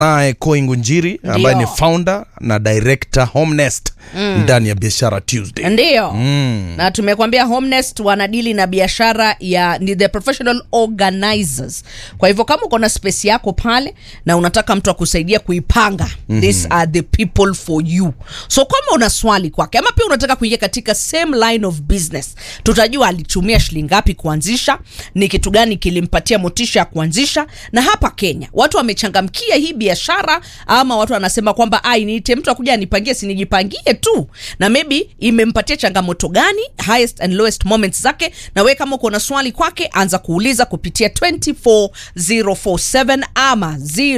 naye Koi Ngunjiri ambaye ni Ndio. founder na director Homenest ndani ya Biashara Tuesday. ndio Mm. na tumekwambia Homenest wanadili na biashara ya ni the professional organizers. Kwa hivyo kama uko na space yako pale na unataka mtu akusaidia kuipanga, these are the people for you. So kama una swali kwake ama pia unataka kuingia katika same line of business, tutajua alitumia shilingi ngapi kuanzisha, ni kitu gani kilimpatia motisha ya kuanzisha. Na hapa Kenya watu wamechangamkia hii biashara, ama watu wanasema kwamba ai, niite mtu akuja anipangie, sinijipangie tu, na maybe imempatia changamoto gani, highest and lowest moments zake. Na wewe kama uko na swali kwake, anza kuuliza kupitia 24047 ama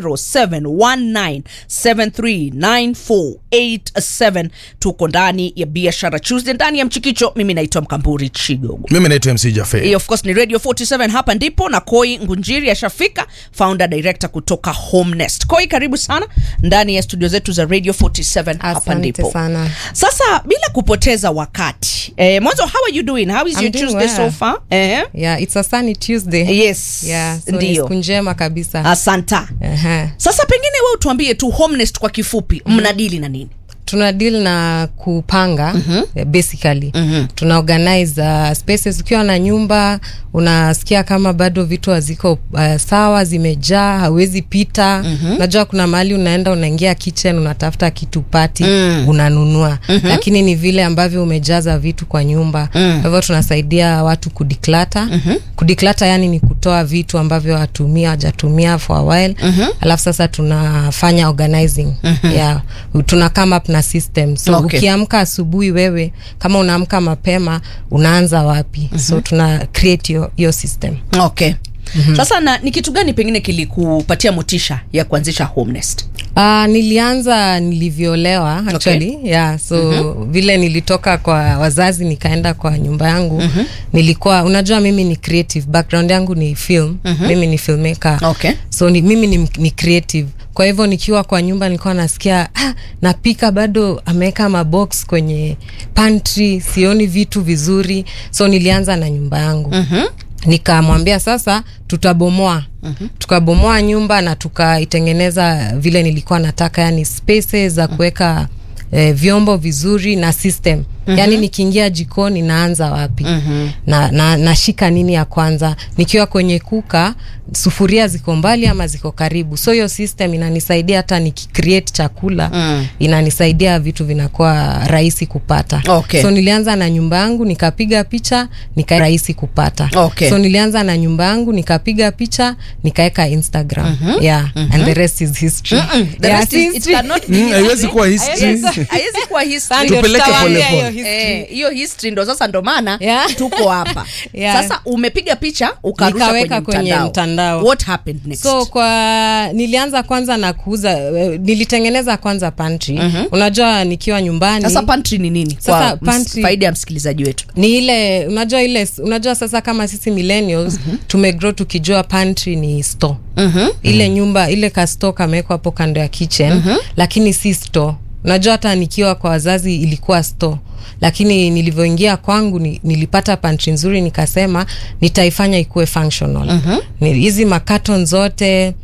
0719739487. Tuko ndani ya biashara Tuesday ndani ya Mchikicho. Mimi naitwa Mkamburi Chigogo. Mimi naitwa MC Jaffe. Hii of course ni Radio 47 hapa ndipo na Koi Ngunjiri ashafika, founder director kutoka Homenest. Koi, karibu sana ndani ya studio zetu za Radio 47 hapa Asante ndipo. sana. Sasa bila kupoteza wakati eh, mwanzo how are you doing? How is I'm your doing Tuesday so well. far? Eh? Yeah, it's a sunny Tuesday. Yes. Yeah, so ni ndio. siku njema kabisa. Asanta. Ehe. Sasa pengine wewe utuambie tu Homenest kwa kifupi mnadili na nini? Tuna deal na kupanga eh, basically. Tuna organize uh, spaces ukiwa na nyumba unasikia kama bado vitu haziko uh, sawa zimejaa hauwezi pita. Unajua kuna mahali unaenda unaingia kitchen unatafuta kitu pati unanunua. Lakini ni vile ambavyo umejaza vitu kwa nyumba. Kwa hivyo tunasaidia watu kudiklata. Kudiklata yani ni kutoa vitu ambavyo watumia hawajatumia for a while. Alafu sasa tunafanya organizing. Yeah. Tuna come up na system. So Okay. ukiamka asubuhi wewe kama unaamka mapema unaanza wapi? So tuna create hiyo- hiyo system. Okay. Sasa na ni kitu gani pengine kilikupatia motisha ya kuanzisha Homenest? Uh, nilianza nilivyoolewa actually yeah, so vile nilitoka kwa wazazi nikaenda kwa nyumba yangu nilikuwa unajua mimi ni creative background yangu ni film mimi ni filmmaker Okay. so ni, mimi ni, ni creative kwa hivyo nikiwa kwa nyumba nilikuwa nasikia ah, napika bado ameweka mabox kwenye pantry sioni vitu vizuri so nilianza na nyumba yangu nikamwambia sasa tutabomoa tukabomoa nyumba na tukaitengeneza vile nilikuwa nataka yani spaces za kuweka eh, vyombo vizuri na system yaani nikiingia jikoni naanza wapi na, na nashika nini ya kwanza nikiwa kwenye kuka sufuria ziko mbali ama ziko karibu so hiyo system inanisaidia hata nikicreate chakula inanisaidia vitu vinakuwa rahisi kupata Okay. so nilianza na nyumba yangu nikapiga picha nika rahisi kupata Okay. so nilianza na nyumba yangu nikapiga picha nikaweka instagram yeah and the rest is history The Yeah, rest si is- it history. cannot be Mm, haiwezi kuwa history. Yes, haiwezi kuwa history. Ndio Tupeleke tutawaambia pole hiyo pole. history. Eh, hiyo history ndo sasa ndo maana Yeah. tuko hapa Yeah. sasa umepiga picha ukarusha Nikaweka kwenye kwenye mtandao. mtandao. what happened next so kwa nilianza kwanza na kuuza eh, nilitengeneza kwanza pantry unajua nikiwa nyumbani sasa pantry ni nini Sasa kwa ms- pantry- faida ya msikilizaji wetu ni ile unajua ile unajua sasa kama sisi millennials tumegrow tukijua pantry ni store ile nyumba ile ka store kamewekwa hapo kando ya kitchen lakini si store unajua hata nikiwa kwa wazazi ilikuwa store lakini nilivyoingia kwangu ni, nilipata pantry nzuri nikasema nitaifanya ikuwe functional Ni- hizi makaton zote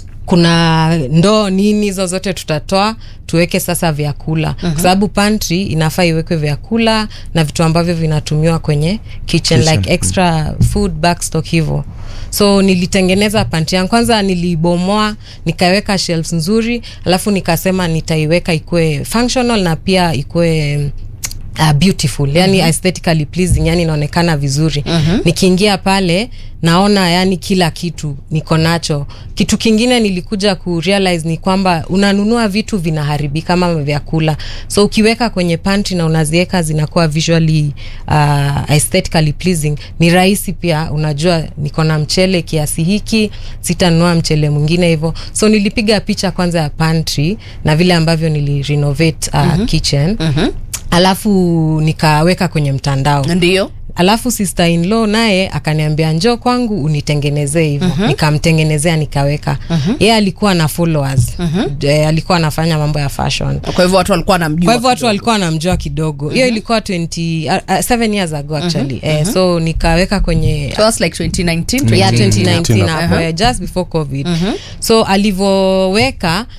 kuna ndoo nini hizo zote tutatoa tuweke sasa vyakula kwa sababu pantry inafaa iwekwe vyakula na vitu ambavyo vinatumiwa kwenye kitchen, Kitchen. like extra food backstock hivyo so nilitengeneza pantry yangu kwanza nilibomoa nikaweka shelves nzuri alafu nikasema nitaiweka ikuwe functional na pia ikuwe Uh, beautiful yani aesthetically pleasing yani inaonekana vizuri nikiingia pale naona yani kila kitu niko nacho kitu kingine nilikuja ku realize ni kwamba unanunua vitu vinaharibika kama vyakula so ukiweka kwenye pantry na unaziweka zinakuwa visually uh, aesthetically pleasing ni rahisi pia unajua niko na mchele kiasi hiki sitanunua mchele mwingine hivyo so nilipiga picha kwanza ya pantry na vile ambavyo nilirenovate uh, kitchen alafu nikaweka kwenye mtandao ndio alafu sister in law naye akaniambia njoo kwangu unitengenezee hivyo nikamtengenezea nikaweka yeye alikuwa na followers Eh, alikuwa anafanya mambo ya fashion kwa hivyo watu walikuwa wanamjua kwa hivyo watu kidogo. walikuwa wanamjua kidogo hiyo ilikuwa 20 uh, uh, seven years ago actually eh, so nikaweka kwenye So that's like 2019 yeah, 2019. 2019 hapo eh, just before covid so alivyoweka